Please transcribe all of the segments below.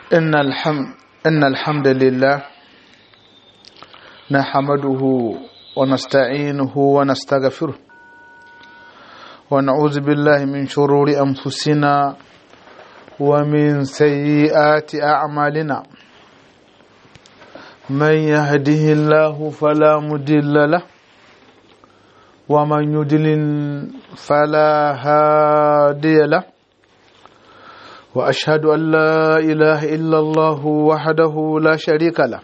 إن الحمد إن الحمد لله نحمده ونستعينه ونستغفره ونعوذ بالله من شرور أنفسنا ومن سيئات أعمالنا من يهده الله فلا مضل له ومن يضلل فلا هادي له واشهد ان لا اله الا الله وحده لا شريك له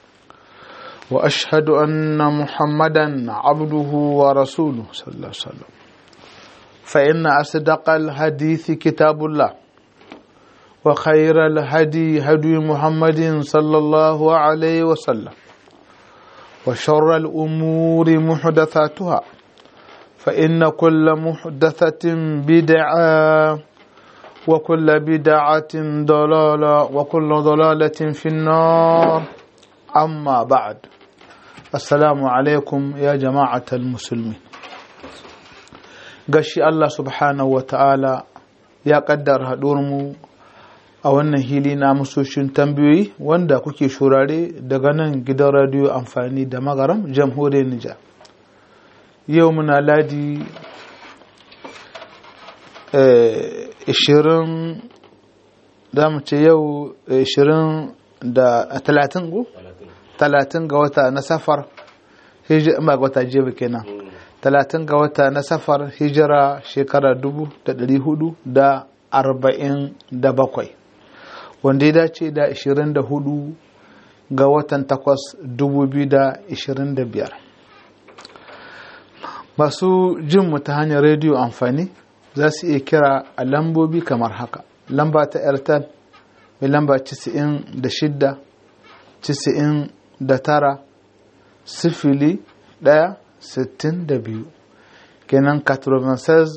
واشهد ان محمدا عبده ورسوله صلى الله عليه وسلم فان اصدق الحديث كتاب الله وخير الهدي هدي محمد صلى الله عليه وسلم وشر الامور محدثاتها فان كل محدثه بدعه وكل بدعة ضلالة وكل ضلالة في النار أما بعد السلام عليكم يا جماعة المسلمين gashi Allah subhanahu wa ta'ala ya ƙaddara mu a wannan hili na musoshin tambayoyi wanda kuke shurare daga nan gidan radiyo amfani da magaram jamhuriyar Nijar. Yau muna ladi ishirin za mu ce yau ishirin da talatin go? talatin ga wata na safar hijira ba ga wata jiya kenan talatin ga wata na safar hijira shekara dubu da dari hudu da arba'in da bakwai wanda ya dace da ishirin da hudu ga watan takwas dubu biyu da ishirin da biyar masu jin mu ta hanyar rediyo amfani za su iya kira a lambobi kamar haka lamba ta airtel mai lamba 96 99 sifili 1 62 kenan 96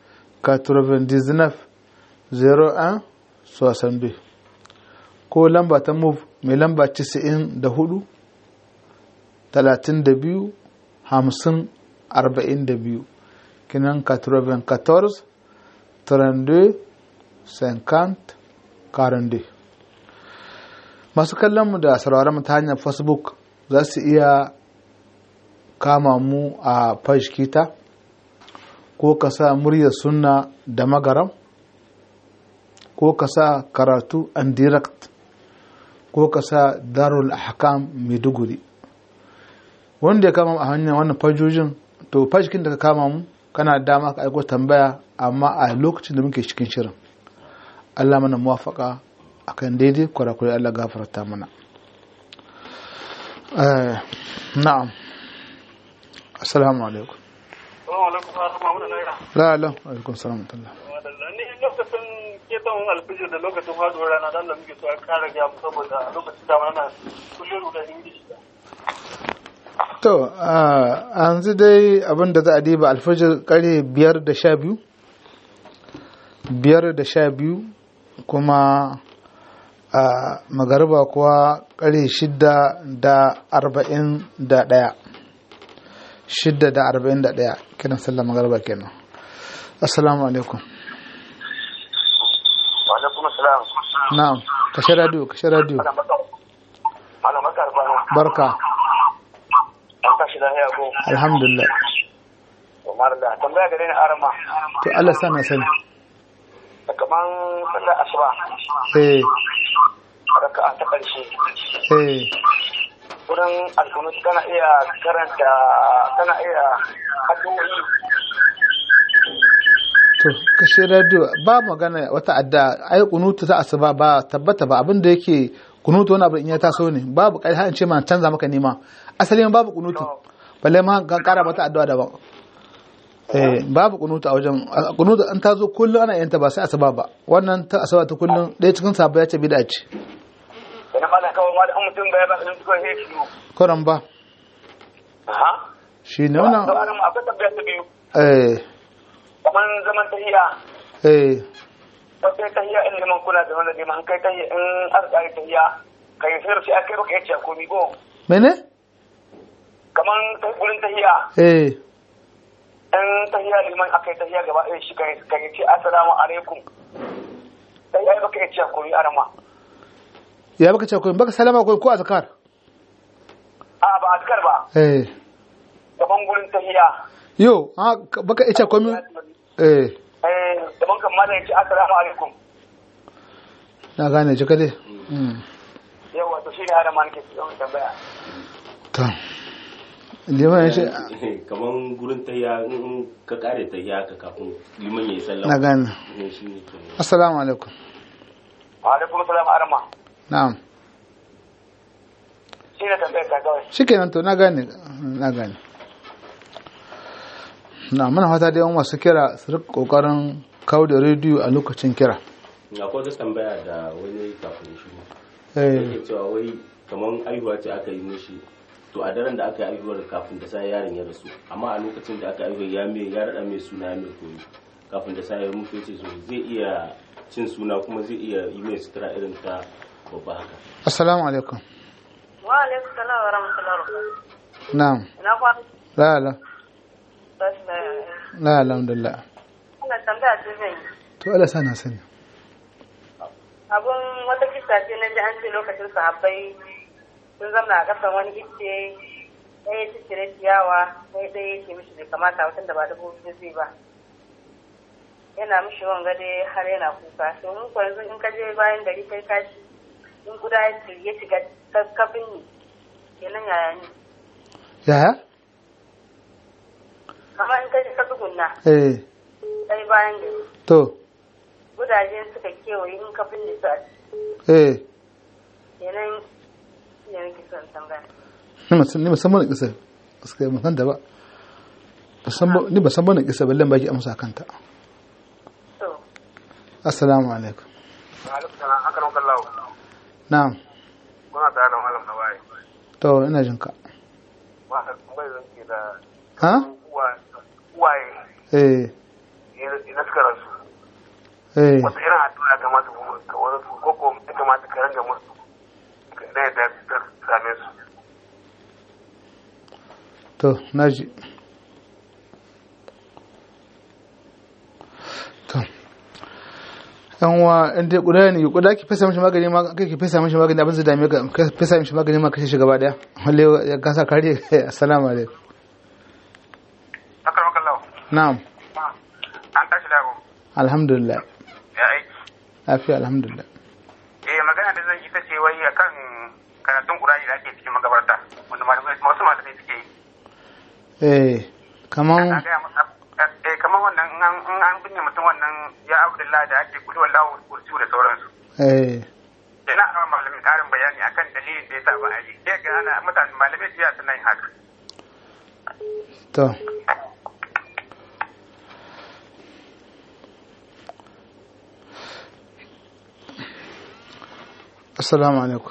99 01 62 ko lamba ta move mai lamba 94 32 50 42 kinan 94 32 50 42 masu kallonmu da sauraron mu ta hanyar facebook za su iya kama mu a kita ko ka sa muryar sunna da magaram ko ka sa karatu and direct ko ka sa darul ahkam maiduguri wanda ya kama a hanyar wannan fajojin to fashkin da ka kama mu kana dama ka aiko tambaya amma a lokacin da muke cikin shirin Allah mana muwafaka akan daidai kwarakwarai Allah gafarta mana na'am assalamu alaikum la la alaikum salam tallah ni lokacin keton alfijir da lokacin faduwar rana dan da muke so a kara ga saboda lokacin da mana kullum da ingilishi To, yanzu dai abin da za a diba alfajir kare biyar da sha biyu, biyar da sha biyu kuma a magariba kuwa kare shidda da arba'in da ɗaya. Shidda da arba'in da ɗaya, kiran sallar magariba kenan. Assalamu alaikum. Wa alaikum assalam. Na'am, kashe radio, kashe radio. Barka. An tashi lahiya ko? Alhamdulillah. Umar da tambaya gare ni arama. To Allah sa na sani. Kaman sallar asuba. Eh, Raka'a ta ƙarshe. eh. Wurin alkunut kana iya karanta kana iya addu'o'i To, kashe radio ba magana wata adda ai kunutu ta asuba ba tabbata ba abin da yake kunutu wani abu in ya taso ne babu kai har in ce ma canza maka nema asali ma babu kunutu balle ma ka kara mata addu'a daban eh babu kunutu a wajen kunutu an tazo kullum ana yin ta ba sai asuba ba wannan ta asuba ta kullum ɗaya cikin sabba ya ce bid'a ce da na malam kawai ma da an mutum bai ba sun suka yi shi koran ba aha shi ne to wannan arama akwai tambaya ta biyu eh kaman zaman tahiya eh sai tahiya in liman kuna da wanda liman kai tahiya in aka kare tahiya kai sai sai akai baka yace komi ko mene kaman ta gurin tahiya eh in tahiya liman akai tahiya gaba ɗaya shi kai kai ce assalamu alaikum tahiya baka yace komi arama ya baka ce koyi baka salama koyi ko azkar a ba azkar ba eh gaban gurin tahiya yo ha baka ice komi eh eh gaban kan mallan yace assalamu alaikum na gane jika dai Mm. yawa to shine hada man ke yawan tambaya to liman ya ce kaman gurin tahiya in ka kare tahiya ka kafin liman ya yi sallama na gane ne shi ne kenan. assalamu alaikum wa alaikum assalam arama na'am shine tambayar ka kawai shikenan to na gane na gane na muna fata da yawan masu kira su rika kokarin kawo da rediyo a lokacin kira akwai wata tambaya da wani kafin shi eh yake cewa wai kaman aihuwa ce aka yi mishi to a daren da aka yi aihuwar kafin da sai yaron ya rasu amma a lokacin da aka aihuwar ya mai ya rada mai suna mai koyi kafin da sai ya mutu ya ce so zai iya cin suna kuma zai iya yi mai sutura irin ta babba haka assalamu alaikum Wa alaikum salam wa rahmatullahi wa barakatuh. na'am Ina kwana? la la Bas na la alhamdulillah Ina tambaya ce zan yi. to Allah sana sani Abun wata kisa ce na ji an ce lokacin sahabbai sun zamna a ƙasan wani icce ɗaya ya cire ciyawa sai ɗaya ya ce mishi bai kamata mutum da ba dubu biyu zai ba. Yana mishi wanga dai har yana kuka. To mun ko yanzu in ka je bayan gari kai kashi in guda ya ci- ya shiga ka- kafin ni. Kenan yaya ne? yaya Kamar in ka je ka tsugunna eh ɗaya bayan gari. to gudaje suka kewaye in ka binne su a eh yanayin ne nake son tambaya ni musan ni musamman kisa gaskiya mun san da ba Ba san ba- ni ba san bane kisa balle baki amsa kanta to assalamu alaikum wa alaikum salam akaram kallahu na'am kuna tare da malam na waye to ina jin ka ba tambayar zan ke da ha uwaye eh ina suka rasu eh wata irin addu'a ya kamata ku ka wani su ko ko ya kamata ka ranga musu da yadda ta same su to naji to yan wa in dai kuda ne kuda ki fesa mishi magani ma kai ki fesa mishi magani abin zai dame ka ka fesa mishi magani ma kashe shi gaba daya walle ya kasa kare assalamu alaikum akaram kallahu na'am an tashi dago alhamdulillah ya aiki lafiya alhamdulillah eh magana da zan yi ta ce wai akan karatun Qur'ani da ake cikin magabarta wanda malamai wasu malamai suke yi eh kaman na gaya masa eh kamar wannan in an in an binne mutum wannan ya Abdullahi da ake kuli wallahu kurju da sauransu eh ina a malamin karin bayani akan dalilin da yasa ba a yi sai ga ana mutane malamai jiya suna yin haka to assalamu alaikum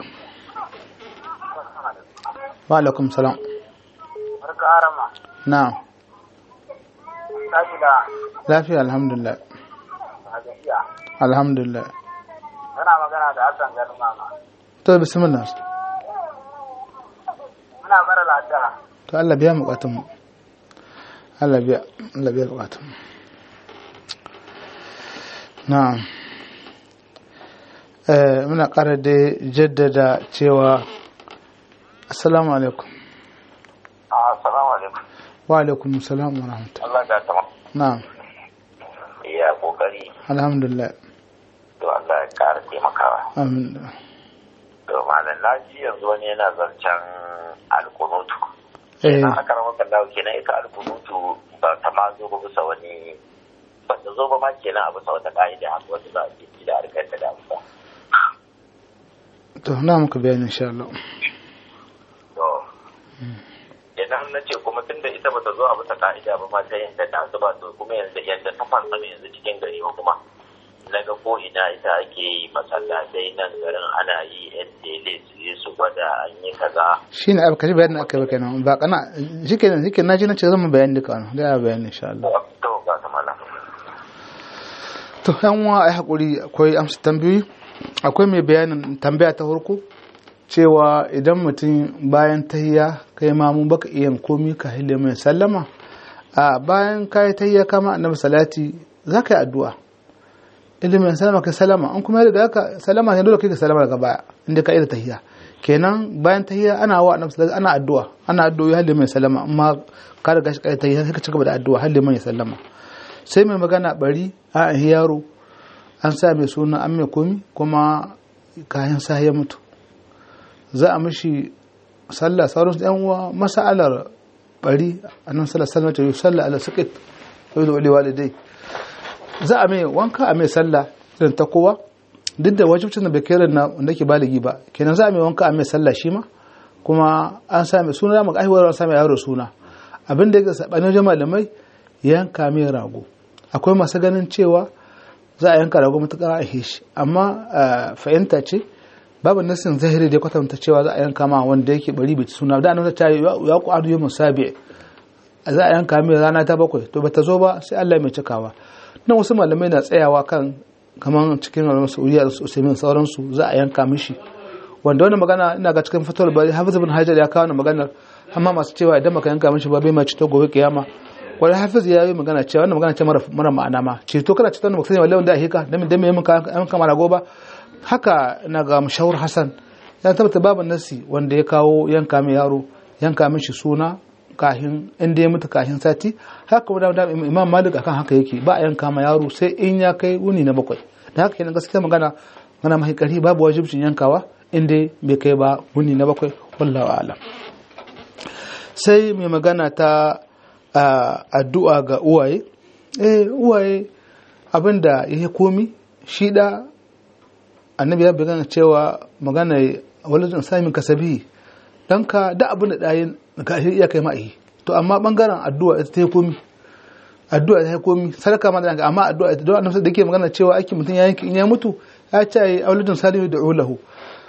wa alaikum salam barka arama na'am tashi da lafiya alhamdulillah gajiya alhamdulillah kana magana da Hassan garin mama to bismillah muna bara lafiya to Allah biya bukatun mu Allah biya Allah biya bukatun mu na'am eh muna ƙara da jaddada cewa assalamu alaikum assalamu alaikum wa alaikum assalam wa rahmatullah Allah ya tama na'am ya kokari alhamdulillah to Allah ya kara taimakawa amin to malam laji yanzu wani yana zancen alkunutu eh kenan aka rama kallahu kenan ita alkunutu ba ta ma zo ba bisa wani ba ta zo ba ma kenan a bisa wata ka'ida haka wata za a ce da harkar ta da amsa to na muka bayani insha Allah to idan na ce kuma tun da ita ba ta zo a bisa ka'ida ba ma ta yadda ta zuba to kuma yanzu yadda ta fansama yanzu cikin gari ba kuma na ga ko ina ita ake yi masallatai nan garin ana yi yan tele su yi su gwada an yi kaza shine abu kaji bayanin aka yi kenan ba kana shikenan shikenan naji nace zan mu bayani duka wannan da bayani insha Allah to ga ta malam to yan uwa ai hakuri akwai amsa tambayoyi akwai mai bayanin tambaya ta farko cewa idan mutum bayan tahiyya kai ma mun baka iya komi ka hille mai sallama a bayan kai tahiyya kama annabi salati za ka yi addu'a ilimin salama kai salama an kuma daga haka salama ne dole kai ka salama daga baya inda ka ida tahiyya kenan bayan tahiyya ana wa annabi sallallahu ana addu'a ana addu'o'i har liman sallama amma ka riga shi kai tahiyya sai ka cigaba da addu'a har liman ya sallama sai mai magana bari a yaro an sa mai suna an mai komi kuma kayan sa ya mutu za a mishi sallah sauran yan uwa masa'alar bari annabi sallallahu alaihi wasallam ta yi sallah ala saqit wa yudu walidai za a mai wanka a mai sallah irin ta kowa duk da wajibcin da bai kai na wanda ke baligi ba kenan za a mai wanka a mai sallah shi ma kuma an sa mai suna maka aihuwar an sa mai yaro suna abin da ya sabanin wajen malamai yanka mai rago akwai masu ganin cewa za a yanka rago matuƙar a shi amma fahimta ce babu nasin zahiri da kwatanta cewa za a yanka ma wanda yake bari bai suna da annabi ta ya ku adu yamin sabi za a yanka mai rana ta bakwai to bata zo ba sai Allah mai cikawa nan wasu malamai na tsayawa kan kamar cikin malaman Saudiya da Usaimin sauransu za a yanka mishi wanda wani magana ina ga cikin fatawar bari Hafiz ibn Hajar ya kawo magana amma masu cewa idan maka yanka mishi ba bai ma cito gobe kiyama wani Hafiz ya yi magana cewa wannan magana ce mara ma'ana ma ceto kana ceto da mutum wallahi wanda a hika dan dan me mun yanka mara goba haka na ga Mushawar Hassan ya tabbata babu nasi wanda ya kawo yanka mai yaro yanka mishi suna kahin inda ya mutu kahin sati haka kuma da imam malik akan haka yake ba a yanka ma yaro sai in ya kai wuni na bakwai da haka kenan gaskiya magana magana mai kari babu wajibcin yankawa inda bai kai ba wuni na bakwai wallahu alam sai mai magana ta addu'a ga uwaye eh uwaye abinda ya komi shi da annabi ya bayyana cewa magana walidin samin kasabi danka da abin da ɗayin ka iya kai ma'i to amma bangaren addu'a ita ta yi komi addu'a ta yi komi sadaka ma da amma addu'a ita don annabi da ke magana cewa aiki mutum ya yanki in ya mutu ya ce ai auludun salihu da ulahu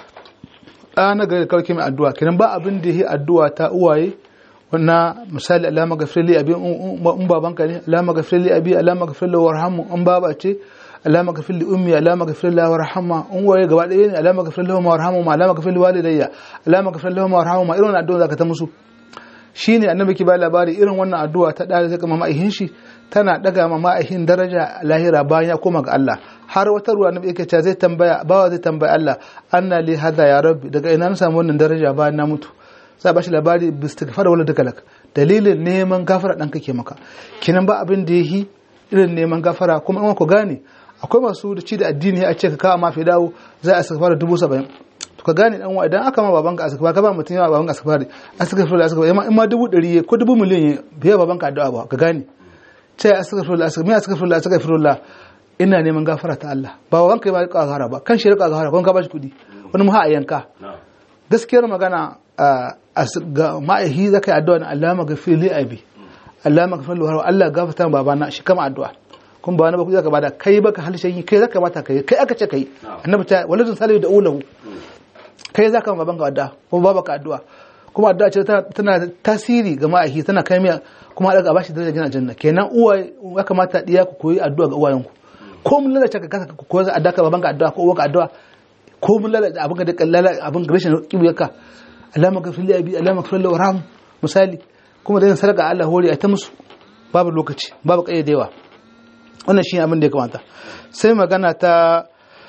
na gari kawai ke mai addu'a kenan ba abin da yi addu'a ta uwaye wannan misali alama gafirli abi in babanka ne alama gafirli abi alama gafirli warhamu in baba ce alama gafir li ummi alama gafir li warhamma in waye gaba ɗaya ne alama gafir li warhamma alama gafir li walidayya alama gafir li warhamma irin wannan addu'a zaka ta musu shine annabi ki ba labari irin wannan addu'a ta dare zaka mama ihin shi tana daga mama ihin daraja lahira bayan ya koma ga Allah har wata ruwa annabi yake cewa zai tambaya bawa zai tambaya Allah anna li hada ya rabbi daga ina na samu wannan daraja bayan na mutu sai ba shi labari bistighfar wala dukalak dalilin neman gafara dan kake maka kinan ba abin da yi irin neman gafara kuma in ku gane akwai masu da ci da addini a ce ka kawo mafi dawo za a saka dubu saba'in to ka gane dan idan aka ma babanka a saka ka ba mutum yawa babanka a saka a saka fara a saka in ma dubu ɗari ko dubu miliyan ya biya babanka addu'a ba ka gane ce a saka fara a saka me a saka fara a saka fara ina neman gafara ta Allah ba babanka ya ba ka gafara ba kan shi rika gafara ko ka ba shi kuɗi wani mu ha a yanka gaskiyar magana ga ma'aihi zaka yi addu'a na Allah magafir li abi Allah magafir li Allah gafarta babana shi kama addu'a kun ba wani ba zaka bada kai baka halshen yi kai zaka mata kai kai aka ce kai annabi ta waladun salihu da ulahu kai zaka ma banka addu'a kuma babaka addu'a kuma addu'a ce tana tasiri ga ma'aiki tana kai miya kuma daga bashi darajar jina janna kenan uwa ya kamata diya ku koyi addu'a ga uwayenku ko mun lalace ka kasa ku koyi addu'a ka babanka addu'a ko uwanka addu'a ko mun lalace abin da kallala abin rashin kibiyarka Allahumma ghfir li abi Allahumma ghfir li warham misali kuma da yin sadaka Allah hore a ta musu babu lokaci babu kayyadewa wannan shi abin da ya kamata sai magana ta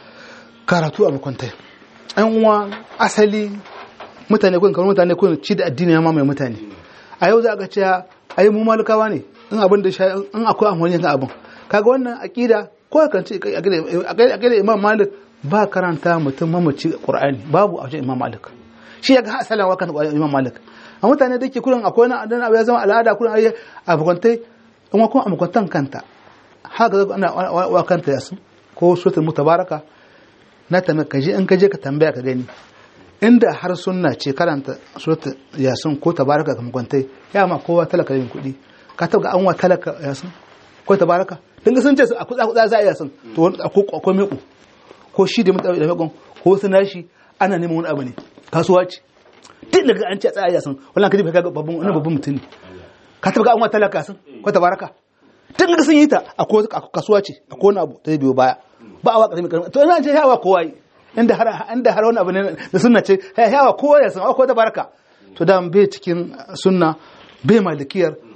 karatu a makwantai an uwa asali mutane kun kamar mutane kun ci da addini ya mamaye mutane a yau za a ga cewa ai mu malikawa ne in abin da in akwai amfani kan abin kaga wannan aqida ko kan ce aqida imam malik ba karanta mutum mamaci qur'ani babu a wajen imam malik shi ya ga asalin wa kan imam malik a mutane da ke kurin akwai wani abu ya zama al'ada kurin ayi a makwantai in kuma a makwantan kanta haka zaka ana wa kanta yasu ko suratul mutabaraka na ta ka je in ka je ka tambaya ka gani inda har sunna ce karanta suratul yasin ko tabaraka ga makwantai ya ma kowa talaka yin kuɗi ka taba an wa talaka yasin ko tabaraka din ga sun ce a kuɗa kuɗa za a yasin to akwai meko ko shi da mutane da mekon ko su nashi ana neman wani abu ne kasuwa ce duk daga an ce a tsaya yasin wallahi ka ji ka ga babban wani babban mutum ne ka taba an wa talaka yasin ko tabaraka tun ga sun yi ta a kasuwa ce a kowane abu ta biyo baya ba a waka mai karfi to ina ce yawa kowa yi inda har inda har wani abu ne da sunna ce yawa kowa ya san akwai ta baraka to da bai cikin sunna bai malikiyar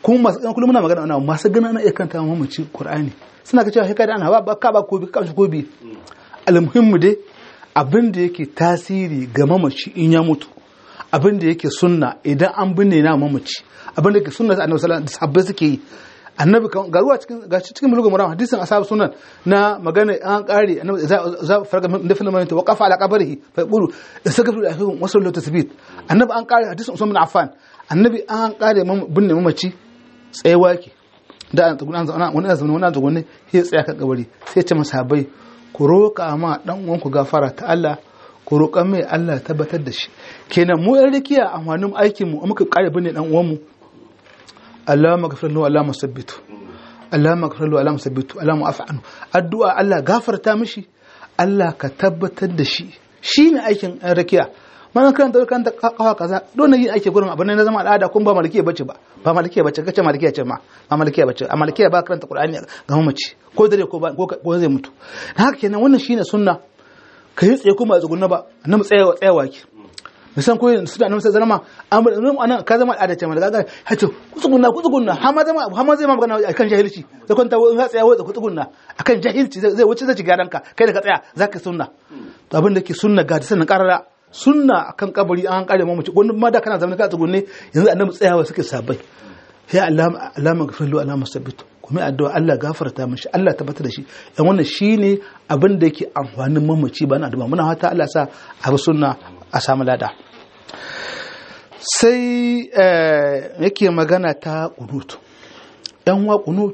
kuma masu ɗan kullum muna magana ana masu gana ana iya kanta mamaci qur'ani suna ka cewa sai da ana ba ba ka ba ko bi ka shi ko bi almuhimmu dai abin da yake tasiri ga mamaci in ya mutu abin da yake sunna idan an binne na mamaci abin da yake sunna annabi sallallahu alaihi wasallam sahabbai suke yi annabi ga ruwa cikin ga cikin bulugul maram hadisin ashabu sunan na magana an kare annabi za za farga da filin mai wa qafa ala qabrihi fa yaqulu istaghfiru lakum wa sallu tasbit annabi an kare hadisin usman bin affan annabi an kare binne mamaci tsayawa ke da an tsuguna an wani azumi wani azumi sai tsaya kan kabari sai ce masahabai ku roƙa ma dan uwanku gafara ta Allah ku roƙa mai Allah tabbatar da shi kenan mu yan rikiya amfanin aikin mu muka kare binne dan uwan mu Allahumma ghfir lahu Allahumma sabbitu Allahumma ghfir lahu Allahumma sabbitu Allahumma afu anhu addu'a Allah gafarta mishi Allah ka tabbatar da shi shine aikin yan rikiya mana kan da kan da kawa kaza don yin ake gurin abin na zama al'ada kun ba malikiya bace ba ba malikiya bace kace malikiya ce ma ba malikiya bace a malikiya ba karanta qur'ani ga mamaci ko dare ko ba ko zai mutu haka kenan wannan shine sunna ka yi tsaye kuma a tsugunna ba annabi tsayawa tsayawa ki misan ko suna nan sai zama amma anan ka zama al'ada ce ma daga hato ku tsugunna ku tsugunna har ma zama har ma zai ma magana akan jahilci sai kwanta in ka tsaya wai ku tsugunna akan jahilci zai wuce zai ci gadanka kai da ka tsaya zaka sunna to abin da ke sunna ga sanin karara sunna akan kabari an kare mamaci wani ma da kana zama ka tsugunne yanzu annabi tsayawa suke sabai ya Allah Allah magfirlu Allah musabbitu kuma addu'a Allah gafarta mishi Allah tabbatar da shi yan wannan shine abin da yake amfanin mamaci ba na addu'a muna fata Allah sa a bi sunna a samu lada sai yake magana ta qunut yan wa qunut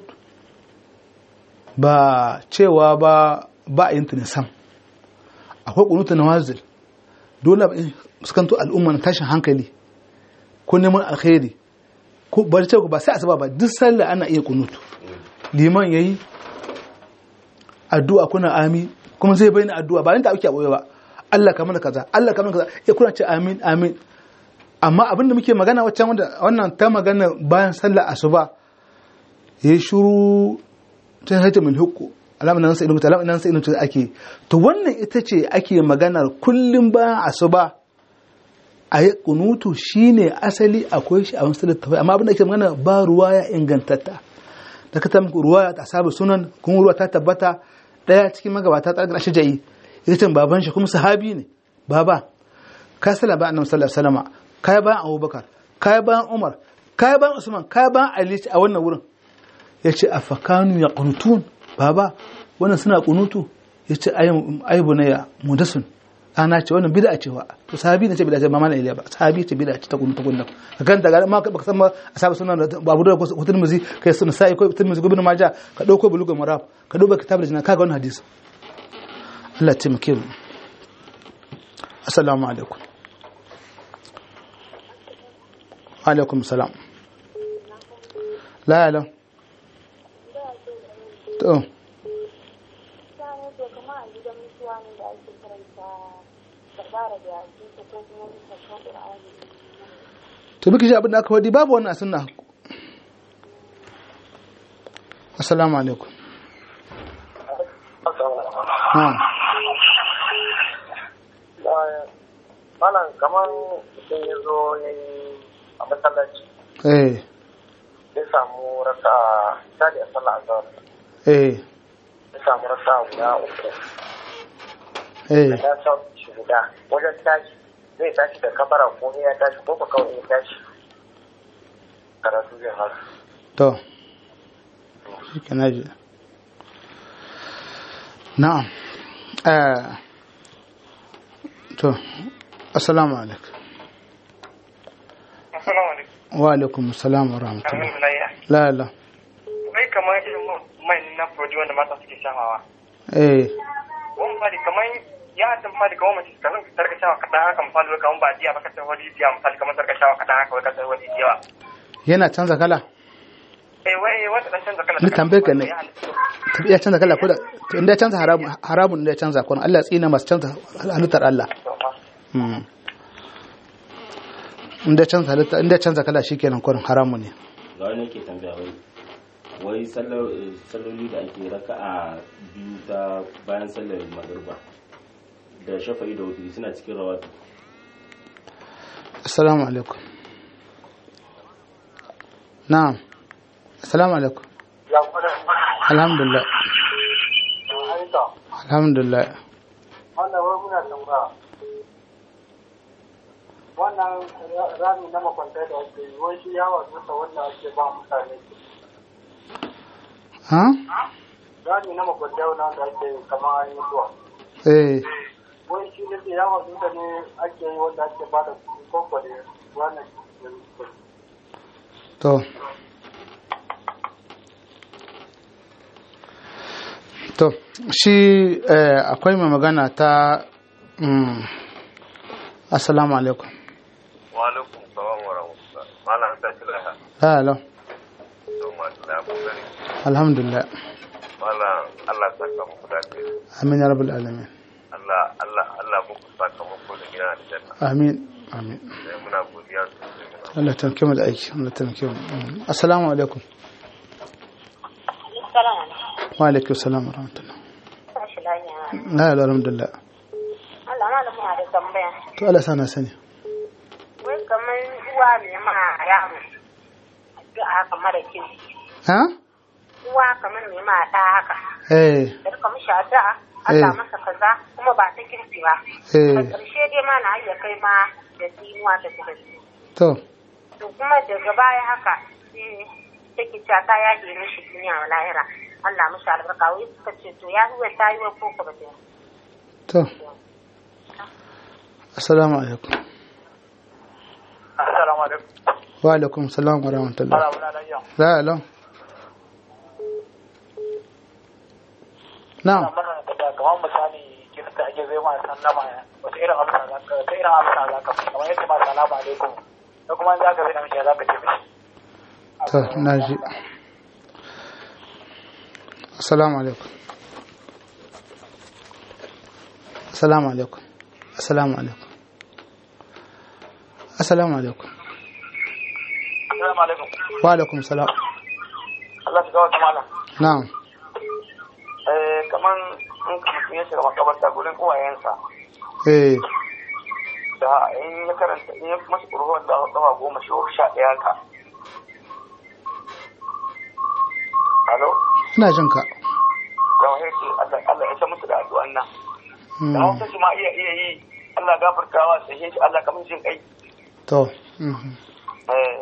ba cewa ba ba a yin sam akwai qunut nawazil dole fuskanto al'umma na tashin hankali ko neman alkhairi ko bari ce ba sai asuba ba duk sallah ana iya kunutu liman yayi addu'a kuna amin kuma zai bayyana addu'a ba inda ake boye ba Allah ka mana kaza Allah ka mana kaza ya kuna ce amin amin amma abinda muke magana waccan wanda wannan ta magana bayan sallah asuba yayi shuru ta haita min hukku alamun nan sai ilmu alamun nan sai ilmu ake to wannan ita ce ake maganar kullum bayan asuba a yi kunutu shine asali akwai shi a wasu littafai amma abin da ke magana ba ruwa ya ingantatta da ka tamku ruwa ta sabu sunan kuma ruwa ta tabbata daya cikin magabata ta gana shajayi ita baban shi kuma sahabi ne baba ka sala ba annabi sallallahu alaihi wasallam kai bayan abubakar kai bayan umar kai bayan usman kai bayan ali a wannan wurin yace afakanu yaqnutun baba wannan suna kunutu yace ayi bunaya mudasun ana ce wannan bid'a ce wa to sahabi ne ce bid'a ce ba malai ba sahabi ce bid'a ce ta kunta kunta kan ta ma ka san ba asabu sunan babu da ko tirmizi kai sun sai ko tirmizi ibn majah ka dauko bulugul marab ka duba kitabul jina kaga wannan hadisi Allah ya taimake mu assalamu alaikum alaikum salam la la to to muke shi abin da aka wadi babu wannan sunna assalamu alaikum malam kamar mutum ya zo ya yi a masallaci eh ya samu rasa misali a sallah azhar eh ya samu rasa guda uku eh ya sa shi guda wajen tashi zai tashi da kabara ko ya tashi ko ba kawai ya tashi karatu zai fara to shi ke naji na'am eh to assalamu alaikum Assalamu alaikum. wa alaikum assalam wa rahmatullah Alhamdulillah. la la Wai kamar irin mai na fodi wanda mata suke shafawa. eh Wani fadi kamar ya hatin fadi kamar mace ka zan tarka shawa kaɗan haka misali wai kamar ba diya ba ka sai wani diya misali kamar tarka shawa kaɗan haka wai ka sai wani diya. yana canza kala Eh wai wata ɗan canza kala. Ni tambayar ka ne. tabi ya canza kala ko da to inda ya canza haramun haramun da ya canza ko Allah ya tsina masu canza halittar Allah Mm. inda ya canza halitta inda ya canza kala shikenan kurin haramun ne ga wani yake tambaya wai wai sallar eh, salloli da ake raka a biyu ta bayan sallar magriba da shafa'i da wuturi suna cikin rawatu assalamu alaikum na'am assalamu alaikum ya kuma alhamdulillah aika alhamdulillah wannan wai muna tambaya wannan rami na makwantai da ake yi wai shi yawa duka wanda ake ba mutane ha rami na makwantai wanda ake yi kamar an yi zuwa eh wai shi ne yawa duka ne ake yi wanda ake ba da koko da wannan to to shi eh, akwai mai magana ta mm, assalamu alaikum wa alaikum salam wa rahmatullah malam ta shi laha hello to ma da kokari alhamdulillah malam Allah saka muku da kai amin ya rabbal alamin Allah Allah Allah muku saka muku da gidan aljanna amin amin sai muna godiya sosai muna Allah ta mu da aiki Allah ta mu Mm. assalamu alaikum wa alaikum salam wa rahmatullah Tashi lafiya. la ilaha alhamdulillah Allah malamu na da tambaya. to Allah sana sani Wai kamar uwa ne ma yaro. Addu'a haka mara kirki. ha Uwa kamar ne ma ɗa haka. eh Da rika mishi addu'a Allah Eh. masa kaza kuma ba ta kirki ba. eh A ƙarshe dai ma na iya kai ma da tsinuwa ta da su. to To kuma daga baya haka sai take cewa ta yaje mishi duniya wa lahira. Allah mishi albarka wai suka ce to ya huwa ta yi wa koko ba ta yi. to assalamu alaikum assalamu alaikum wa alaikum salam wa rahmatullah ana muna nan yau la ilaha na'am mana da kamar misali kirista ake zai ma sallama wata irin amsa za ka wata irin amsa za ka kamar yadda ma salamu alaikum da kuma za ka zai da mishi za ka ce mishi to na ji assalamu alaikum assalamu alaikum assalamu alaikum assalamu alaikum assalamu alaikum wa alaikum salam Allah ta gawa kamala na'am eh kaman in mutum ya shiga makabarta gurin uwayensa eh da in ya karanta in ya masu ƙurhuwar da kafa goma sha ɗaya ka Alo? ina jin ka da wahai ce Allah Allah ya san musu da addu'an nan da Hmm, hausa shi ma iya iya yi Allah gafartawa sai shi Allah kamar jin kai to mhm. eh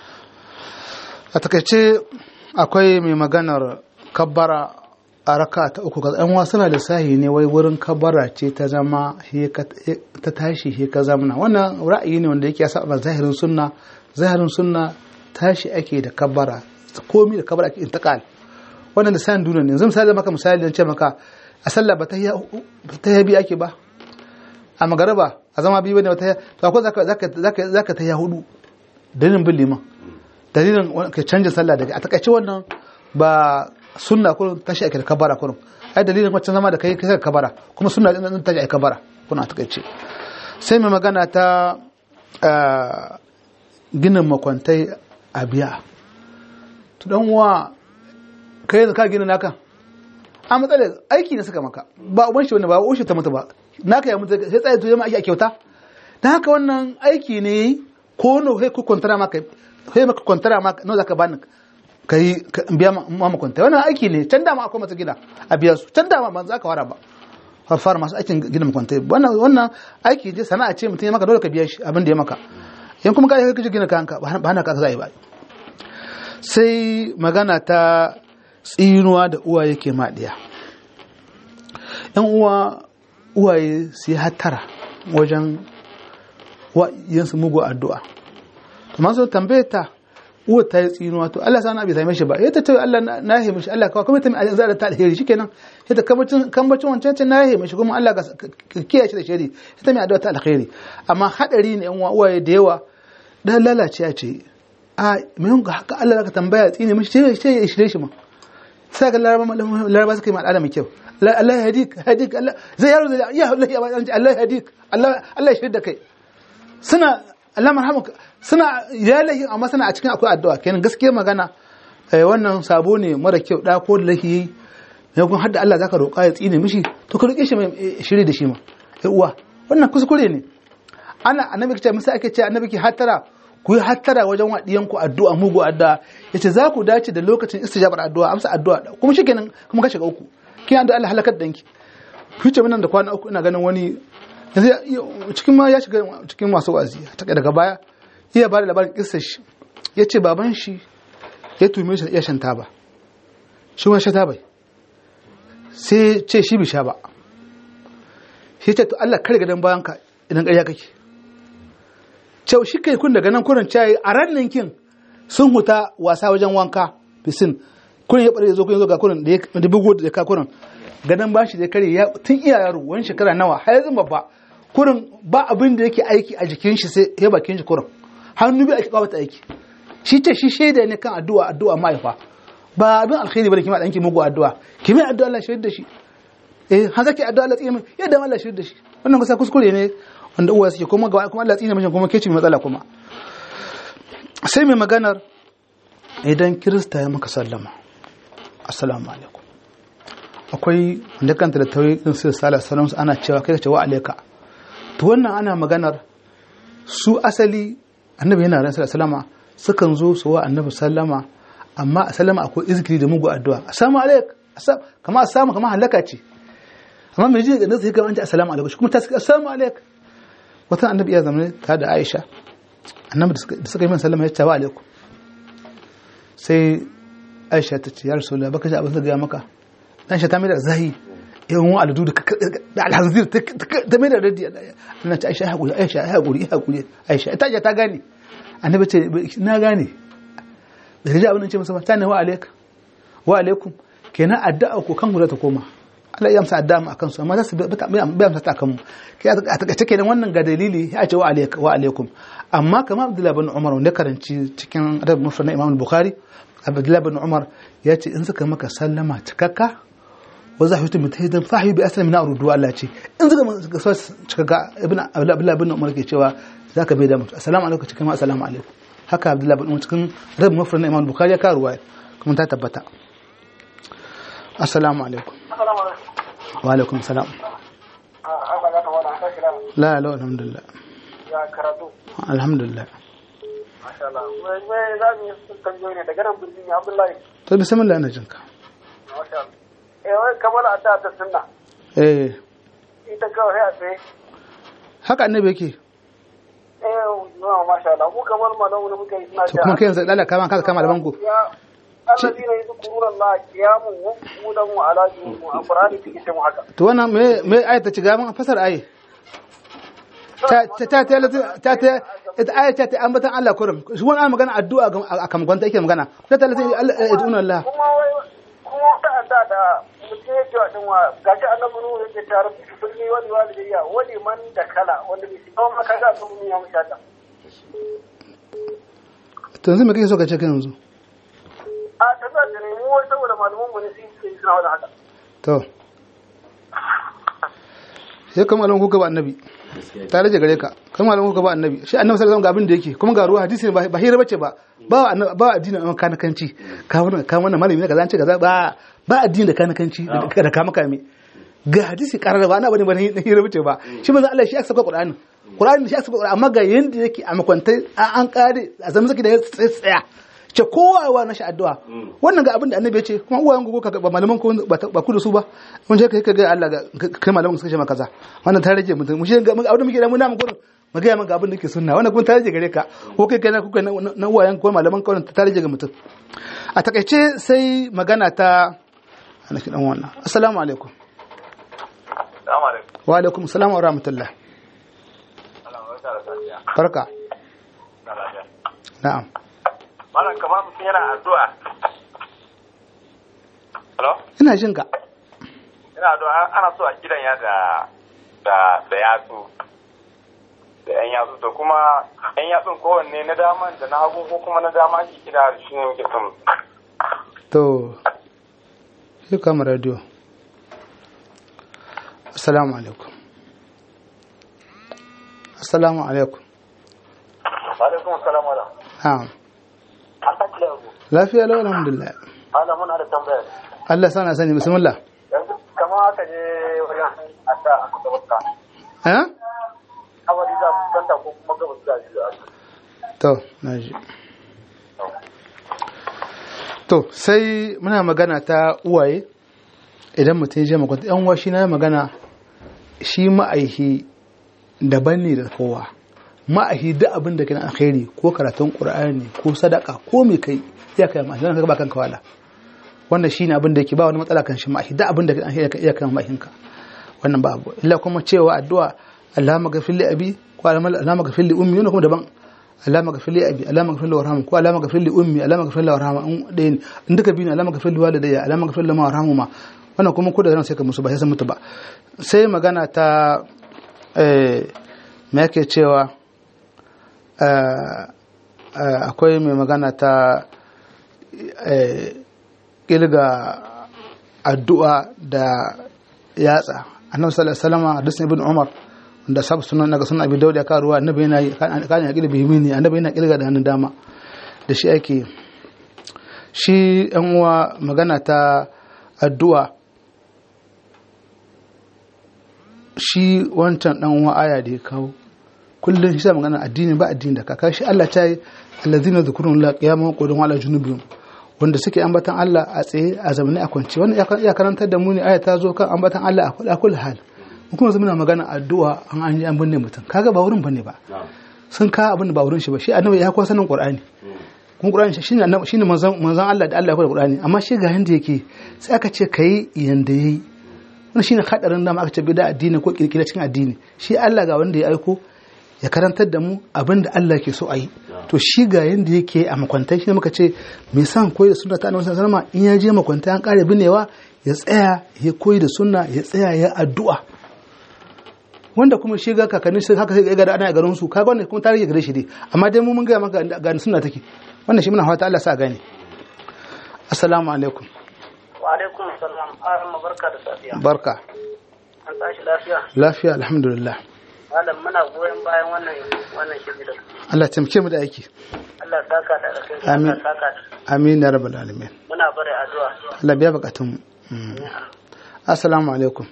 a takaice akwai mai maganar kabbara a raka ta uku ga yan wasu na lissahi ne wai wurin kabbara ce ta zama he ka- he- ta tashi he ka zamana wannan ra'ayi ne wanda yake ya saba zahirin sunna zahirin sunna tashi ake da kabbara komi da kabbara ake intiqal wannan lissahin duniya ne yanzu misali maka misali dan ce maka a sallah ba ta yi biyu ake ba a magaraba a zama biyu bane ba ta to akwai zaka zaka zaka zaka ta hudu dalilin bin liman dalilin wani- ka canja sallah daga a takaice wannan ba sunna kullum tashi ake da kabara kullum ai dalilin wacce zama da kai kai ka kabara kuma sunna din nan tashi ake kabara kuna a takaice sai mai magana ta ah, ginin makwantai a biya to dan uwa kai yanzu ka gina naka a matsalar aiki ne suka maka ba uban shi wani ba uban shi ta mutu ba naka ya mutu sai tsaye to yamma ake a kyauta dan haka wannan aiki ne ko no sai ku kwantara maka sai maka kwantara maka no zaka bani kai ka biya ma ma kwantara wannan aiki ne can dama akwai masu gida a biya su can dama ban za ka fara ba har fara masu aikin gina makwantai wannan wannan aiki ne sana'a ce mutum ya maka dole ka biya shi abin da ya maka in kuma ka yi kaje gina kanka ba hana ka za a yi ba sai magana ta tsinuwa da uwaye ke maɗiya yan uwa uwaye su yi hattara wajen yinsu mugu addu'a to masu tambaye ta uwa ta yi tsinuwa to Allah sana bai same shi ba ya ta ce Allah na yi mishi Allah kawai kuma ta mai zara ta alheri shikenan ya ta kambacin kambacin wancan ce na yi mishi kuma Allah ka kiyaye shi da shari ya ta mai addu'a ta alheri amma hadari ne yan uwa uwaye da yawa dan lalace ya ce a mai ga haka Allah ka tambaya tsine mishi sai ya shirye shi ma sai ga laraba suka yi ma al'ada mai kyau Allah ya hadik hadik Allah zai yaro zai ya Allah ya Allah ya hadik Allah Allah ya shirye da kai suna Allah marhamuka suna ya lahi amma suna a cikin akwai addu'a kenan gaskiya magana wannan sabo ne mara kyau da ko da lahi ne kun hadda Allah zaka roƙa ya tsine mishi to ka roƙe shi mai shiri da shi ma ai uwa wannan kuskure ne ana annabi ce musa ake ce annabi ki hatara ku yi hattara wajen waɗiyan ku addu'a mugu addu'a yace za ku dace da lokacin istijabar addu'a amsa addu'a kuma shikenan kuma ka shiga uku kin addu'a Allah halakar danki fice nan da kwana uku ina ganin wani yanzu cikin ma ya shiga cikin masu wazi ta daga baya iya ba da labarin kissar shi yace baban shi ya tume shi ya shan taba shi wani sha taba sai ce shi bi sha ba shi ce to Allah kare gadon bayan ka idan ƙarya kake cewa shi kai kun daga nan kurin cayi a rannin kin sun huta wasa wajen wanka fisin kurin ya bare zo kun zo ga kurin da ya bugo da ka kurin gadon ba shi da kare ya tun iya yaro wani shekara nawa har yanzu babba kurin ba abin da yake aiki a jikin shi sai ya bakin shi kurin hannu bi ake kawo ta aiki shi ce shi shaida ne kan addu'a addu'a mahaifa ba abin alkhairi bane kima danki mugu addu'a kimi addu'a Allah shaida shi eh har zaki addu'a Allah tsine yadda Allah shaida shi wannan kusa kuskure ne wanda uwa suke kuma ga kuma Allah tsine mishi kuma ke ci matsala kuma sai mai maganar idan kirista ya maka sallama assalamu alaikum akwai wanda kanta da tawayi din sai sallallahu alaihi ana cewa kai ce wa alaika to wannan ana maganar su asali annabi yana ran sallallahu alaihi sukan zo su wa annabi sallama amma a sallama akwai izikiri da mugu addu'a assalamu alaik kama assalamu kama halaka ce amma mai jini da nasu yake an assalamu alaikum kuma ta suka assalamu alaik wata annabi ya zama ta da aisha annabi da suka yi min sallama ya ce wa alaikum sai aisha ta ce ya rasulullah baka ji abin da gaya maka dan shi ta mai da zahi yawan wa aladu da alhazir ta mai da radi Allah ta aisha ya haƙuri aisha ya haƙuri ya haƙuri aisha ta ta gane annabi ce na gane da ta ji abin da ce masa ta ne wa alaik wa alaikum kenan addu'a ko kan guda ta koma Allah ya amsa addu'a mu akan su amma za su bai amsa ta akan mu kai a takaice kenan wannan ga dalili ya ce wa alaik wa alaikum amma kamar Abdullah bin Umar wanda karanci cikin adab mufrad na Imam Bukhari Abdullah bin Umar ya ce in suka maka sallama cikakka wa za hutu mutahidan fahi bi asali min ardu Allah ce in suka so cikakka ibn Abdullah bin Umar ke cewa zaka bai da mutu assalamu alaikum cikin assalamu alaikum haka Abdullah bin Umar cikin adab mufrad na Imam Bukhari ya karuwa kuma ta tabbata assalamu alaikum wa alaikum salam la la alhamdulillah ya karatu alhamdulillah masha Allah mai za mu yi tambayoyi ne daga nan birnin Abdullahi to bismillah na jinka masha Allah eh wai kamar a ta ta sunna eh ita kawai a tsaye haka annabi yake eh no masha Allah mu kamar malamu ne muka yi suna to kuma kai yanzu dala kama ka kama malaman ku ya alladina yadhkuruna Allah qiyamun wa qu'udan wa ala junubihim a Qur'ani take ce mu haka to wannan me me ayat ta ci gaban fasar ayi ta ta ta ta ta ta ita ayat ta ta ambatan Allah kurum shi wannan magana addu'a a kam gwanta yake magana ta ta Allah yad'una Allah kuma wai kuma ta da da mutum ya ce din wa gashi annabi ruhu yake tare da sun yi wani walidayya wani man da kala wanda bai shiga ma kaga sun yi ya mushata to yanzu me kake so ka ce kai yanzu a ta za ta nemi wai saboda malaman mu ne su yi suna wani haka to sai kuma malamin kuka ba annabi ta rage gare ka kuma malamin kuka ba annabi shi annabi sallallahu alaihi wasallam ga abin da yake kuma ga ruwa hadisi ba ba hira bace ba ba ba addini an kanakanci ka wannan ka wannan malami ne kaza an ce kaza ba ba addini da kanakanci da kama kame ga hadisi karar ba ana bane ba na hira bace ba shi manzo Allah shi aka saka Qur'ani Qur'ani shi aka saka Qur'ani amma ga yanda yake a makwantai an kare a zama zaki da ya tsaya ce kowa wa na shi addu'a wannan ga abin da annabi ya ce kuma uwayen gogo ka ba malaman ko ba ku da su ba mun je kai ka ga Allah ga kai malaman suka ce maka kaza wannan ta rage mutum mun shi ga abin da muke da mun na mu gurin mu ga maka abin da ke sunna wannan kuma ta rage gare ka ko kai kai na kuka na uwayen ko malaman ko ta rage ga mutum a takaice sai magana ta ana kidan wannan assalamu alaikum Assalamu alaikum. wa alaikum assalam wa rahmatullah barka na'am Malam kamar mutum yana addu'a. Hello? ina jin ka Yana addu'a ana so a gidan ya da da da yatsu. Da yan yatsu to kuma yan yatsun kowanne na daman da na hagu ko kuma na dama ake kira shi ne muke son. to sai kama radio assalamu alaikum assalamu alaikum alaikum assalam wala na'am an ta kila ku lafiya lau alhamdulillah ana muna da tambaya Allah sana sani bismillah yanzu kamar haka je wajen adda a kusa wakka eh awali za su kanta ko kuma gabas za su yi to na ji to sai muna magana ta uwaye idan mutum ya je makwanta yan uwa shi na magana shi ma'aihi daban ne da kowa ma'ahi duk abin da ke na alkhairi ko karatun qur'ani ko sadaka ko mai kai ya kai ma'ahi ka ba kanka wala wannan shine abin da yake ba wani matsala kan shi ma'ahi duk abin da ke alkhairi ka iya kai ma'ahinka wannan ba abu illa kuma cewa addu'a Allahumma ghafir li abi ko Allahumma ghafir li ummi wannan kuma daban Allahumma ghafir li abi Allahumma ghafir li warhamhu ko Allahumma ghafir li ummi Allahumma ghafir li warhamhu in dai in duka biyu ne Allahumma ghafir li walidayya Allahumma ghafir li ma warhamhuma wannan kuma ko da ran sai ka musu ba sai sun mutu ba sai magana ta eh me yake cewa akwai mai magana ta kilga addu'a da yatsa annabi sallallahu alaihi wasallam hadisin ibn umar da sab sunan daga sunan abi dauda ka ruwa annabi yana kan ya kilga bihimini annabi yana kilga da hannun dama da shi ake shi yan uwa magana ta addu'a shi wancan dan uwa aya da ya kawo kullum shi sa magana addini ba addini da kaka shi Allah ta yi allazina zikrun la qiyamun qudun ala junubihim wanda suke ambatan Allah a tsaye a zamani a kwance wannan ya karantar da mu ne aya ta zo kan ambatan Allah a kullu hal mu kuma muna magana addu'a an an an binne mutum kaga ba wurin bane ba sun ka abin da ba wurin shi ba shi annabi ya kuwa sanin qur'ani kuma qur'ani shine annabi shine manzon manzon Allah da Allah ya koyar qur'ani amma shi ga yanda yake sai aka ce kai yanda yayi wannan shine hadarin da aka ce bida addini ko kirkira cikin addini shi Allah ga wanda ya aiko ya karantar da mu abin da Allah ke so a yi to shi ga yanda yake a makwantai shi muka ce mai san koyi da sunna ta annabi sallallahu alaihi in ya je makwantai an kare binewa ya tsaya ya koyi da sunna ya tsaya ya addu'a wanda kuma shi ga kakanni shi haka sai ga da ana garin su kaga wannan kuma tarihi gare shi dai amma dai mu mun ga maka ga sunna take wannan shi muna fata Allah sa gane assalamu alaikum wa alaikum assalam arama barka da safiya barka an tashi lafiya lafiya alhamdulillah malam muna goyon bayan wannan wannan shiri da Allah taimake mu da aiki Allah saka da alkhairi Amin. Allah saka da amin ya rabbal alamin muna bare addu'a Allah biya bukatun mu Mm. assalamu alaikum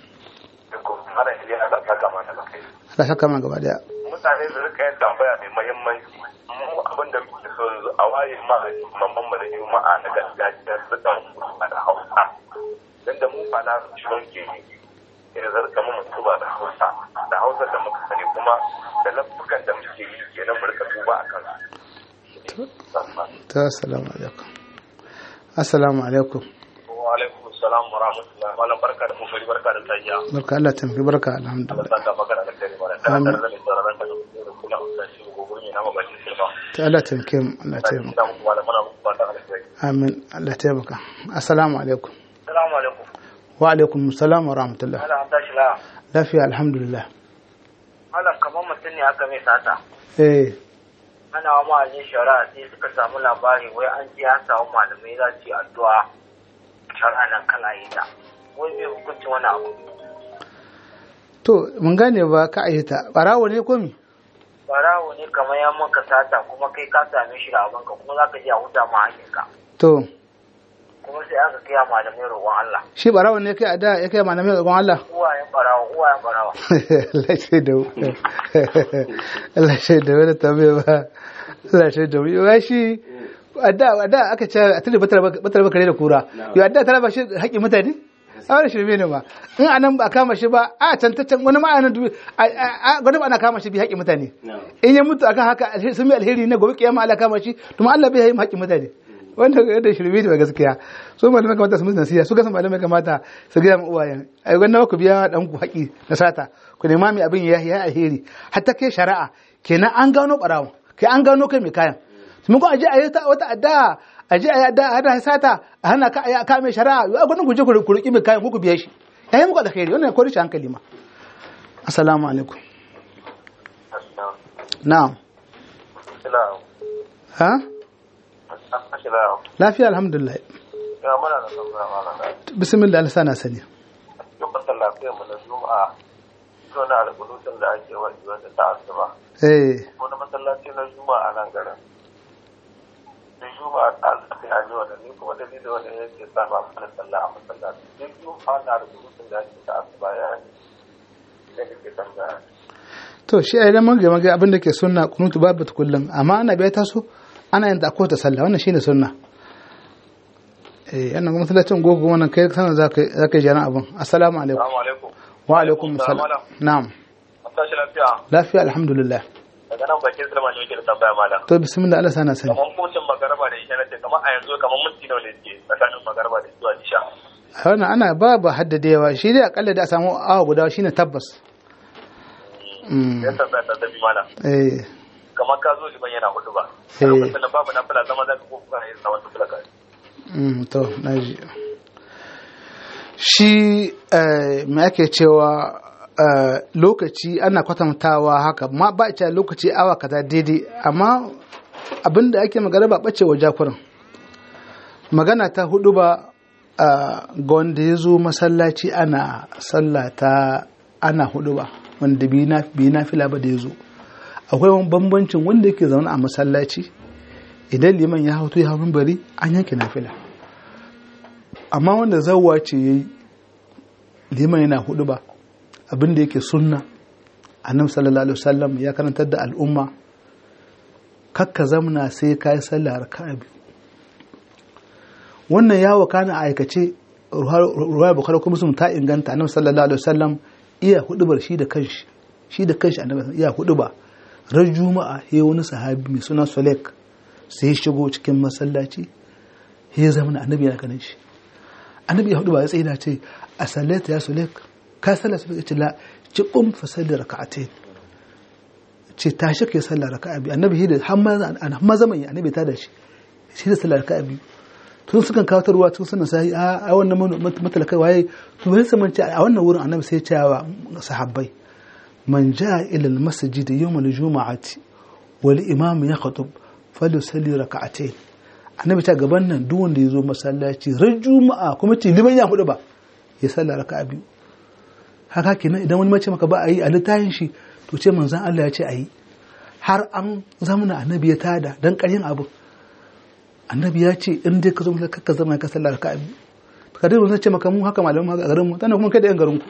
mara ili ana saka mana da kai Allah saka mana gaba daya mutane su rika yin tambaya mai muhimmanci mu abin da muke so yanzu a waye ma mamman mu na juma'a na gargajiya su dan a da hausa dan da mu fa na shirin ke ya zarta mu mutu ba da hausa da hausa da muka sani kuma da lafukan da muke yi kenan mu rika duba a kansu ta assalamu alaikum assalamu alaikum wa alaikum salam wa rahmatullahi wa barka da kokari barka da tayya barka Allah taimake barka Allah alhamdulillah saka maka da alkhairi bara da Amin. da da da da da kula da shi gobe ne na mabacin silba ta Allah taimake mu Allah taimake ina muku malamana muku fatan alkhairi amin Allah taimaka assalamu alaikum assalamu alaikum wa alaikum assalam wa rahmatullah malam an tashi la lafiya alhamdulillah malam kamar mutum ne aka mai sata eh ana wa ma'ajin shari'a sai suka samu labari wai an je an samu malamai za su yi addu'a shari'a nan kala yi ta wai mai hukuncin wani abu to mun gane ba ka ayyata barawo ne ko mi barawo ne kamar ya maka sata kuma kai ka same shi da abinka kuma za ka je a huta ma hakinka to kuma sai aka kai wa malamai roƙon Allah shi barawo ne kai a da ya kai malamai ga Allah uwayen barawa uwayen barawa Allah shi da Allah shi da wani tambaye ba Allah shi da wani shi a da a da aka ce a tuli batar batar bakare da kura yau a da tana ba shi haƙƙin mutane a wani shirme ne ba in anan ba a kama shi ba a can ta can wani ma anan dubi a gwada ba ana kama shi bi haƙƙin mutane in ya mutu akan haka alhe- sun yi alheri ne gobe kiyama Allah kama shi to ma Allah bai yi haƙƙin mutane wanda yadda shirme ne ba gaskiya so malamai kamata su musu nasiha su gasa malamai kamata su gaya ma uwayen ai gwanda ku biya dan ku haƙi na sata ku nema mai abin ya ya alheri hatta kai shari'a kenan an gano barawon kai an gano kai mai kayan mun ko aje ayi ta- wata adda aje ayi adda hada sata a hana ka ayi ka mai shari'a a gwanin ku je ku ku riƙi mai kayan ku ku biya shi yayi muku alheri wannan ko rishi hankali ma assalamu alaikum na'am ina ha ina lafiya alhamdulillah ya mana da tambaya malam bismillah Allah sana sani lokacin lafiyar mu na juma'a ko na alƙulutun da ake wani wanda ta asuba eh ko na masallaci na juma'a nan garin da juma'a ta asuba ya ji wanda ni kuma dalilin wanda yake sa ba mana sallah a masallaci duk juma'a na alƙulutun da ake ta asuba ya yi da nake tambaya to shi a idan mage mage abin da ke sunna kunutu babu ta kullum amma ana biya taso ana yin ta ko ta sallah wannan shine sunna eh yana kuma masallacin gogo wannan kai sanar za ka za ka jira abin assalamu alaikum Assalamu alaikum. wa alaikum assalam na'am Tashi lafiya. lafiya alhamdulillah Daga nan bakin Sulaiman ne yake da tambaya malam. to bismillah Allah sana sani Kamar kocin magaraba da isha nace kamar a yanzu kamar minti nawa ne suke tsakanin magaraba da zuwa isha. wannan ana ba ba haddadewa shi dai akalla da a samu awa guda shine tabbas Mm. Ya tambaya ta tafi malam. eh Kamar ka zo liman yana hudu ba. Eh. A lokacin da babu nafila zama za ka ko ka yi zaman nafila ka. Mm, to naji shi eh, me ake cewa eh, lokaci ana kwatantawa haka ma ba a cewa lokaci awa kaza daidai amma abinda ake magana ba bace wa jakurin magana ta hudu ba eh, ga wanda ya zo masallaci ana sallata ana hudu ba wanda bi na bi na fila ba da ya zo akwai wani bambancin wanda yake zaune a masallaci idan liman ya hau to ya hau bari an yanke nafila amma wanda zawwa ce yayi liman yana hudu ba abin da yake sunna annabi sallallahu alaihi wasallam ya karantar da al'umma kakka zamna sai ka yi sallah raka'a biyu wannan ya wakana a aikace ruwaya bukhari kuma sun ta inganta annabi sallallahu alaihi wasallam iya hudubar shi da kanshi shi da kanshi annabi iya huduba ran juma'a he wani sahabi mai suna Sulek sai ya shigo cikin masallaci ya zama annabi yana ganin shi annabi ya hudu ba ya tsaye da ce a sallata ya Sulek ka sallar su ce la ci kum fa sallar raka'atain ce tashi kai sallar raka'a biyu annabi shi da har ma zaman ya annabi ta da shi shi da sallar raka'a biyu tun sukan kawo ruwa tun suna sai a wannan matalakai waye to bai saman ce a wannan wurin annabi sai ya ce wa sahabbai man jaa ila al masjid yawm al jum'ati wal imam yakhutub falyusalli raka'atayn annabi ta gaban nan duk wanda ya zo masallaci ran juma'a kuma ce liman ya hudu ba ya salla raka'a biyu haka kenan idan wani mace maka ba a yi a littafin shi to ce manzon Allah ya ce a yi har an zamana annabi ya tada dan ƙaryin abu annabi ya ce in dai ka zo maka ka zama ka sallar raka'a biyu ka dai wannan ce maka mu haka malamin haka garin mu tana kuma kai da yan garin ku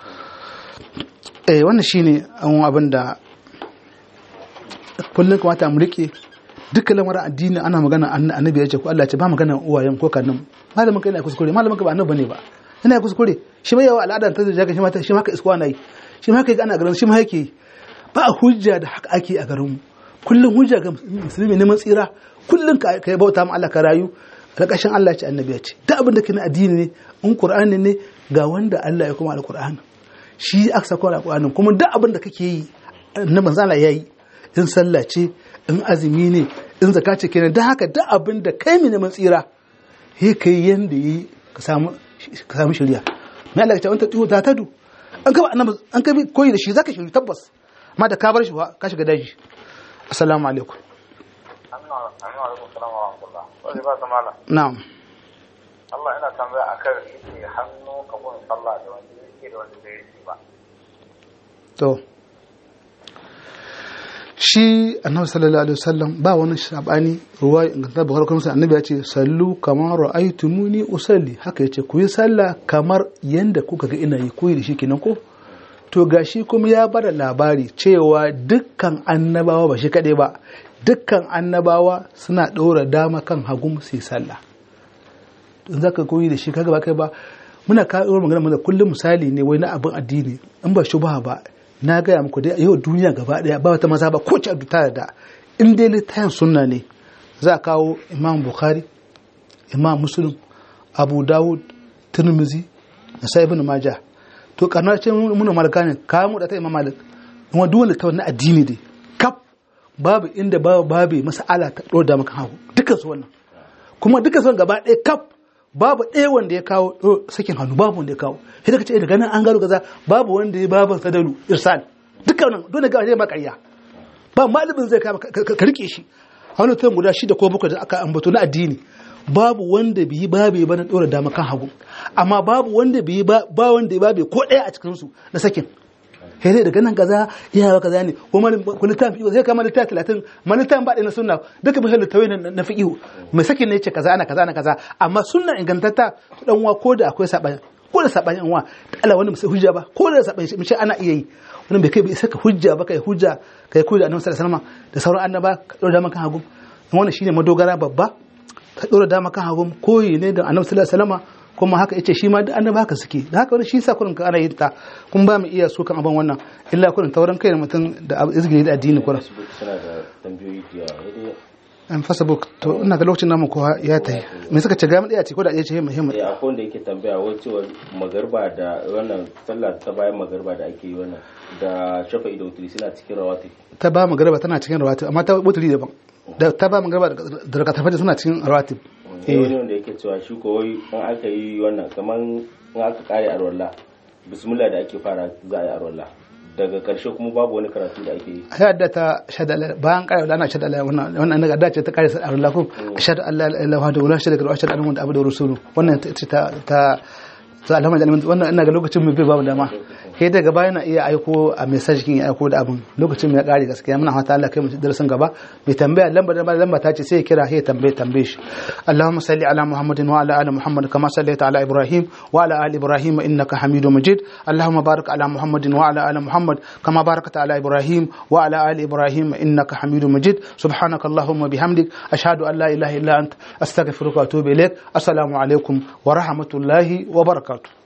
eh wannan shine an abin da kullum kamata mu rike dukkan lamarin addini ana magana annabi ya ce ko Allah ya ce ba magana uwayen ko kanin malamin kai na kuskure malamin ka ba annabi bane ba ina kuskure shi mai yawa al'ada ta da shi ma shi ma ka iskwa nayi shi ma kai ana garin shi ma yake ba hujja da haka ake a garin mu kullum hujja ga musulmi neman tsira kullum ka kai bauta ma Allah ka rayu alƙashin Allah ce annabi ya ce duk abin da ke na addini ne in qur'ani ne ga wanda Allah ya kuma alqur'ani shi aka sako alqur'ani kuma duk abin da kake yi na manzo Allah yayi in sallah ce in azumi ne in zaka ce kenan don haka duk abin da kai mai neman tsira he kai yanda yi ka samu ka samu shari'a mai Allah ya ce wanta tuhu ta tadu an ka annabi an ka koyi da shi zaka shiri tabbas amma da ka bar shi ka shiga daji assalamu alaikum na'am Allah ina tambaya akan yake hannu kabun sallah da wanda yake da wanda bai yi ba to shi annabi sallallahu alaihi wasallam ba wani shabani ruwa inganta bukhari kuma annabi ya ce sallu kamar ra'aytumuni usalli haka yace ku yi sallah kamar yanda kuka ga ina yi koyi da shi kenan ko to gashi kuma ya bada labari cewa dukkan annabawa ba shi kadai ba dukkan annabawa suna ɗora dama kan hagu su yi sallah in za ka koyi da shi kaga ba kai ba muna kawo magana mana kullum misali ne wai na abin addini in ba shubha ba na gaya muku dai yau duniya gaba daya ba wata maza ba ko ci ta da in dai littafin sunna ne za a kawo imam bukhari imam muslim abu dawud tirmizi na sai ibn majah to karnar ce muna malaka ne kawo mu da ta imam malik kuma duk wanda ta na addini dai kaf babu inda babu babu mas'ala ta dora da maka hagu dukkan su wannan kuma dukkan su gaba ɗaya kaf babu ɗaya wanda ya kawo sakin hannu babu wanda ya kawo sai daga ce daga nan an gano kaza babu wanda ya babu sadalu irsal dukkan nan dole ga zai makarya ba malamin zai kama ka rike shi a wani tuyan guda shida ko bakwai da aka ambato na addini babu wanda biyi babu ba na dora dama kan hagu amma babu wanda biyi ba wanda ya babu ko ɗaya a cikin su na sakin sai dai daga nan kaza ya kaza ne ko ko littafi zai kama littafi 30 ma littafin ba na sunna duka bisa littafai na fiqh mai sakin ne yace kaza ana kaza ana kaza amma sunna ingantatta dan wa ko da akwai sabani ko da sabani an wa Allah wanda musu hujja ba ko da sabani shi mace ana iya yi wannan bai kai bai saka hujja ba kai hujja kai hujja annabi sallallahu alaihi wasallam da sauran annaba ka dora dama kan hagu wannan shine madogara babba ka dora dama kan hagu koyi ne da annabi sallallahu alaihi wasallam kuma haka yace shi ma duk annaba haka suke da haka wani shi sa kurin ka ana yin ta kun ba mu iya so kan abin wannan illa kurin tauran kai mutum da izgiri da addini kurin suna da tambayoyi da yawa an facebook to ina ga lokacin namu kowa ya tayi me suka ce ga mu daya ce ko da ɗaya ce muhimmi eh akwai wanda yake tambaya wai cewa magarba da wannan sallah ta bayan magarba da ake yi wannan da shafa'i da wuturi suna cikin rawati ta ba mu garba tana cikin rawatib amma ta wuturi daban da ta ba mu garba da rakatar fajr suna cikin rawatib eh wani wanda yake cewa shi ko wai in aka yi wannan kaman in aka kare arwalla bismillah da ake fara za a yi arwalla daga karshe kuma babu wani karatu da ake yi ya da ta shada bayan kare da ana shada Allah wannan wannan daga dace ta kare sa Allah ko shada Allah la ilaha illa huwa shada wa shada annahu abdu rasulu wannan ta ta to alhamdulillah wannan ina ga lokacin mu bai babu dama sai daga baya na iya aiko a message kin ya aiko da abin lokacin mu ya kare gaskiya muna fata Allah kai mu darasin gaba mai tambaya lamba da lamba ta ce sai ya kira sai ya tambaye tambaye shi Allahumma salli ala Muhammadin wa ala ali Muhammad kama sallaita ala Ibrahim wa ala ali Ibrahim innaka Hamidum Majid Allahumma barik ala Muhammadin wa ala ali Muhammad kama barakta ala Ibrahim wa ala ali Ibrahim innaka Hamidum Majid subhanaka Allahumma bihamdik ashhadu an la ilaha illa anta astaghfiruka wa atubu ilaik assalamu alaikum wa rahmatullahi wa barakatuh